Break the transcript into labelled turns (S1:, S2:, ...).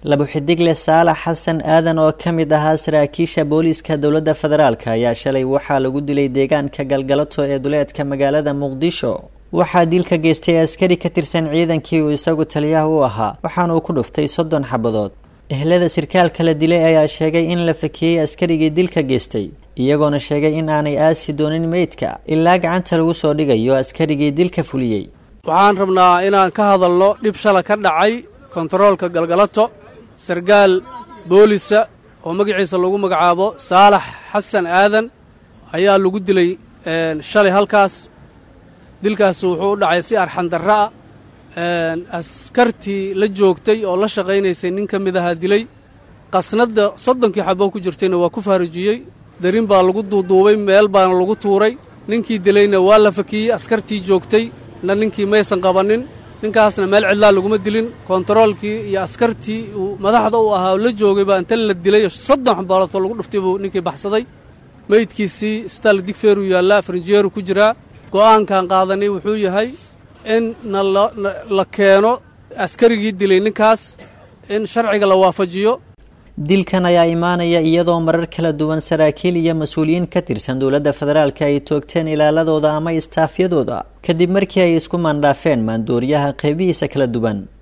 S1: labuxidigle saalax xasan aadan oo ka mid ahaa saraakiisha booliiska dowladda federaalk ayaa shalay waxaa lagu dilay deegaanka galgalato ee duleedka magaalada muqdisho waxaa dilka geystay askari ka tirsan ciidankii uu isagu taliyaha u ahaa waxaana uu ku dhuftay soddon xabadood ehlada sirkaalka la dilay ayaa sheegay in la fakiyey askarigii dilka geystay iyagoona sheegay in aanay aasi doonin meydka ilaa gacanta lagu soo dhigayo askarigii dilka fuliyey
S2: waxaan rabnaa inaan ka hadalno dhib shala ka dhacay kontaroolka galgalato sargaal boolisa oo magaciisa lagu magacaabo saalax xasan aadan ayaa lagu dilay shalay halkaas dilkaas wuxuu u dhacay si arxandarra ah askartii la joogtay oo la shaqaynaysay nin ka mid ahaa dilay qasnadda soddonkii xaboo ku jirtayna waa ku faarujiyey darin baa lagu duuduubay meel baana lagu tuuray ninkii dilayna waa la fakiyey askartii joogtay na ninkii maysan qabannin ninkaasna meel cidlaa laguma dilin kontaroolkii iyo askartii uu madaxda u ahaa la joogay baa inta la dilay soddon xabaaloodoo lagu dhuftay buu ninkii baxsaday meydkiisii isbitaal digfeeruu yaallaa farinjeeru ku jiraa go'aankan qaadanay wuxuu yahay in na la keeno askarigii dilay ninkaas in sharciga la waafajiyo
S1: dilkan ayaa imaanaya iyadoo marar kala duwan saraakiil iyo mas-uuliyiin ka tirsan dowladda federaalka ay toogteen ilaaladooda ama istaafyadooda kadib markii ay isku maandhaafeen maandooriyaha qeybihiisa kala duwan